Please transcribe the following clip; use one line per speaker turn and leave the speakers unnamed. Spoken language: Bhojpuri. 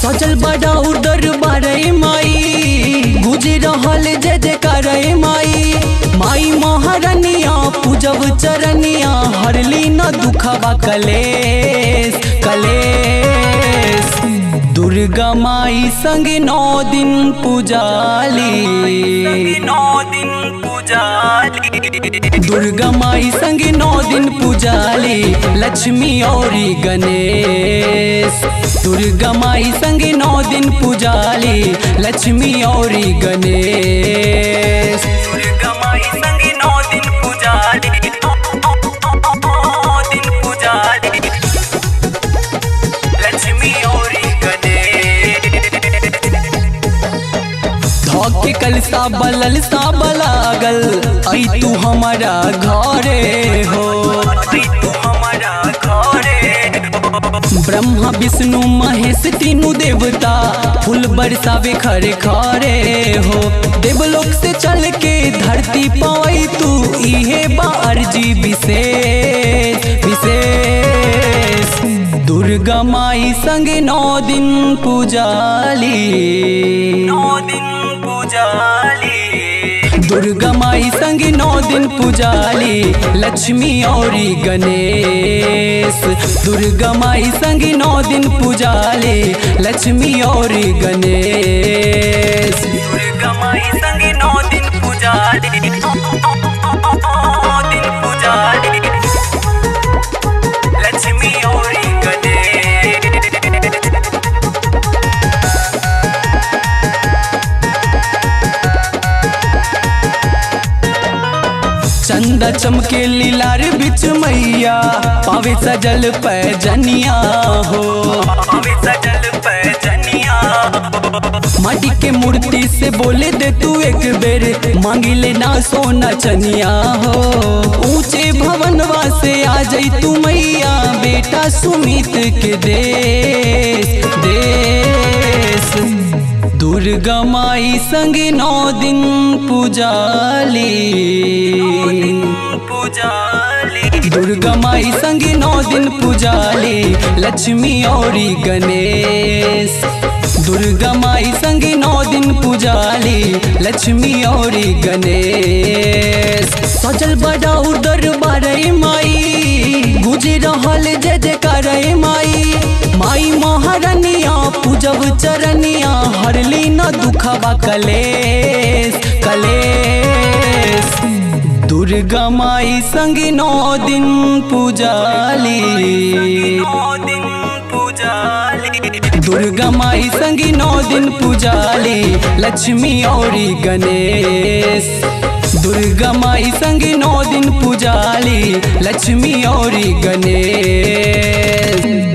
सजल बड़ा उदर बारे माई गुज रहल जय जयकार माई माई महारनिया पूजब चरनिया हरली न दुखवा कलेश कलेश दुर्गा माई संग नौ दिन पूजाली नौ दिन पूजाली दुर्गा माई संग नौ दिन पूजाली लक्ष्मी और गणेश दुर्गा माई संग नौ दिन पूजाली लक्ष्मी और गणेश दुर्गा माई संग नौ दिन पूजाली नौ दिन पूजाली लक्ष्मी और गणेश धोके कलसा बलल सा बलागल आई तू हमारा घरे हो आई तू हमारा घरे ब्रह्मा विष्णु महेश तीनों देवता फूल बरसावे खरे खरे हो देवलोक से चल के धरती पाई तू इहे बारजी विशेष विशेष दुर्गा माई संग नौ दिन पूजाली नौ दिन पूजाली दुर्गा माई संग नौ दिन पूजाली लक्ष्मी और गणेश दुर्गा माई संग नौ दिन पूजाली लक्ष्मी और गणेश दुर्गा माई संग नौ दिन पूजाली नौ दिन पूजाली लक्ष्मी और गणेश चंदा चमके लीलार बिच मैया पावे सजल पैजनिया हो पावे सजल पैजनिया माटी के मूर्ति से बोले दे तू एक बेर मांगी लेना सोना चनिया हो ऊंचे भवनवा से आ जाई तू मैया बेटा सुमित के देश देश दुर्गा माई संग नौ दिन पूजाली पूजाली दुर्गा माई संग नौ दिन पूजाली लक्ष्मी और गणेश दुर्गा माई संग नौ दिन पूजाली लक्ष्मी और गणेश सजल बड़ा उदर बारे माई गुज रहल जय जयकार माई माई महारनिया पूजब चरनिया हरली न दुखवा कलेश कलेश दुर्गा माई संग नौ दिन पूजाली दुर्गा माई संग नौ दिन पूजाली लक्ष्मी और गणेश दुर्गा माई संग नौ दिन पूजाली लक्ष्मी और गणेश